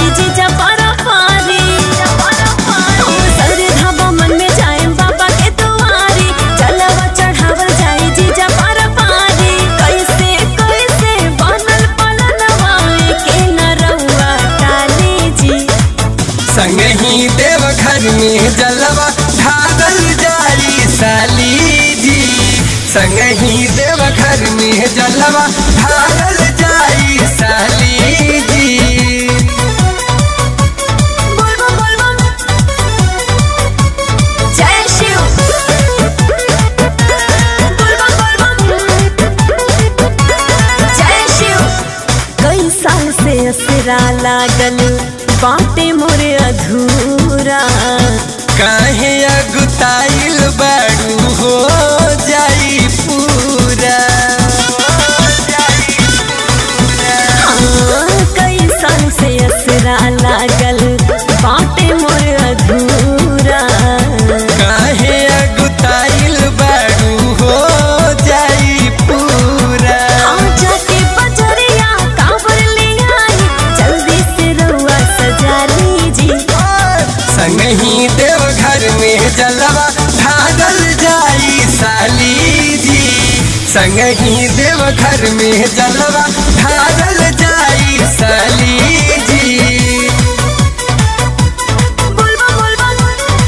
जाई जीजा पारा पारी सरे धाबा मन में जाए बाबा के दुआरी चलवा चढ़ावल जाई जीजा पारा पारी कैसे कैसे बनल पलनवा के न रउआ टाली जी संगही देव घर में जलवा ढारल जाई साली जी संगही देव घर में जलवा ढारल जाई साली जी बोलबम बोलबम जय शिव बोलबम बोलबम जय शिव कई साल से असरा लागल बाटे मोरे अधूरा काहे अगुताइल बाड़ू हो जाई पूरा हाँ, कई साल से असरा लागल बाटे मोरे अधूरा काहे अगुताइल बाड़ू हो जाई पूरा हाँ, जाके बजरिया कांवर ले आई जल्दी से रउआ सजा लीजी संगही देव घर में जलवा ढारल जाई साली जी संगही देव घर में जलवा ढारल जाई साली जी बोलबम बोलबम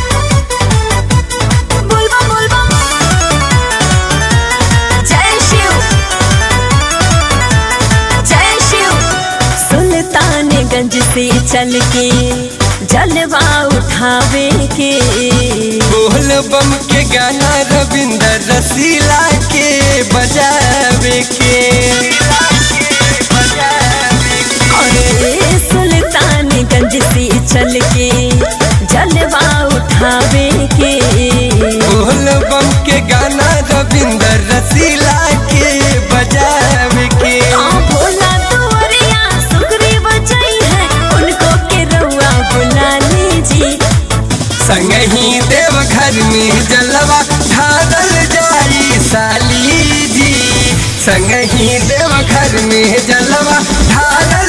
बोलबम बोलबम जय शिव जय शिव सुल्तानगंज से चल के जलवा उठावे के बोल बम के गाना रविंदर रसीला के बजावे के अरे सुल्तानगंज से चल के जलवा उठावे के बोल बम के गाना रविंदर रसीला के बजावे के हाँ भोला दुआरिया सुखरी बजाई है उनको के रउआ बुला लीजी संगही देव घर में जलवा ढारल जाई साली जी संगही देव घर में जलवा ढारल